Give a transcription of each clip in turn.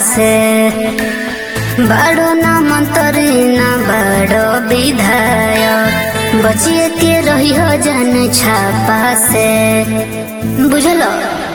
से बड़ो ना मंत्री ना बड़ो विधायक बचिए के रही हो जन छापा से बुझलो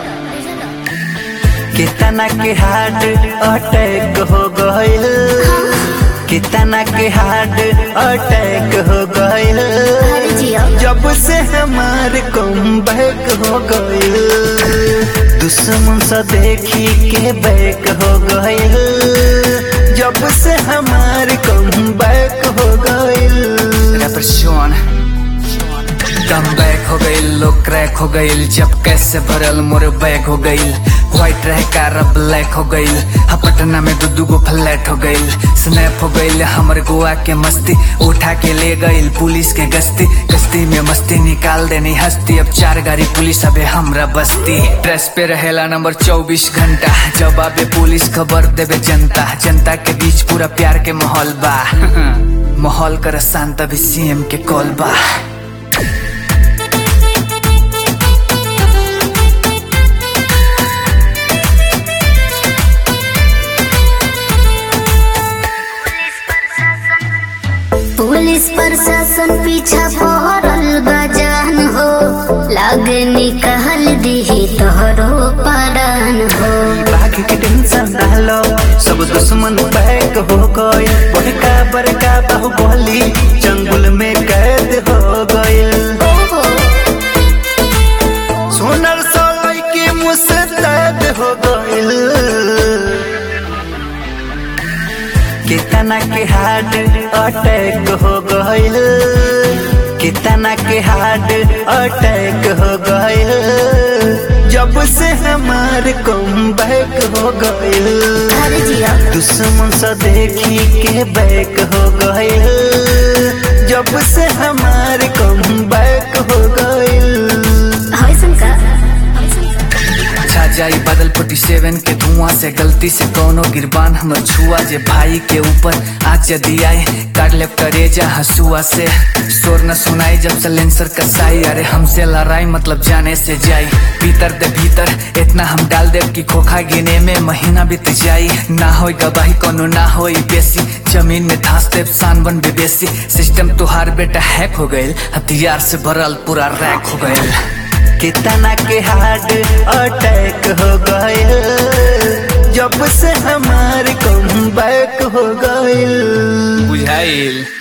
कितना के हार्ट अटैक हो गइल कितना के हार्ट अटैक हो गइल अरे जियो जब से हमार कम बैक हो गइल दुश्मन से देखी के बैक हो गइल जब से हमार कम बैक हो गइल रेप्रेशन कम बैक हो गई लोग क्रैक हो गई जब कैसे भरल मोर बैक हो गई व्हाइट रह कार अब ब्लैक हो गई हा पटना में दू दू गो फ्लैट हो गई स्नैप हो गई हमर गोवा के मस्ती उठा के ले गई पुलिस के गश्ती गश्ती में मस्ती निकाल देनी हस्ती अब चार गाड़ी पुलिस अबे हमरा बस्ती ड्रेस पे रहेला नंबर चौबीस घंटा जब आबे पुलिस खबर देवे जनता जनता के बीच पूरा प्यार के माहौल बा माहौल कर शांत अभी सीएम के कॉल बा पुलिस प्रशासन पीछा पहरल बजान हो लागे निकाल दी तोहरो परान हो बाघ के टेंशन डालो सब दुश्मन बैक हो गए बड़का बड़का बाहुबली जंगल में कैद हो गए सोनर सोलई के मुस्तैद हो गए कितना के हार्ट अटैक हो गइल कितना के हार्ट अटैक हो गइल जब से हमार कम बैक हो गइल अरे जियो दुश्मन से देखी के बैक हो गइल जब से हमार कम बैक हो गइल होइसन का छा जाई बादल फोर्टी सेवन के धुआं से गलती से कोनो गिरबान हमर छुआ जे भाई के ऊपर आज यदि आए काट ले करेजा हंसुआ से शोर न सुनाई जब सलेंसर कसाई अरे हमसे लड़ाई मतलब जाने से जाई भीतर दे भीतर इतना हम डाल दे कि खोखा गिने में महीना बीत जाई ना होई गवाही कोनो ना होई बेसी जमीन में धंस दे सान बन बेसी सिस्टम तुहार बेटा हैक हो गइल हथियार से भरल पूरा रैक हो गइल कितना के हार्ट अटैक हो गए जब से हमार कम बैक हो गए बुझाइल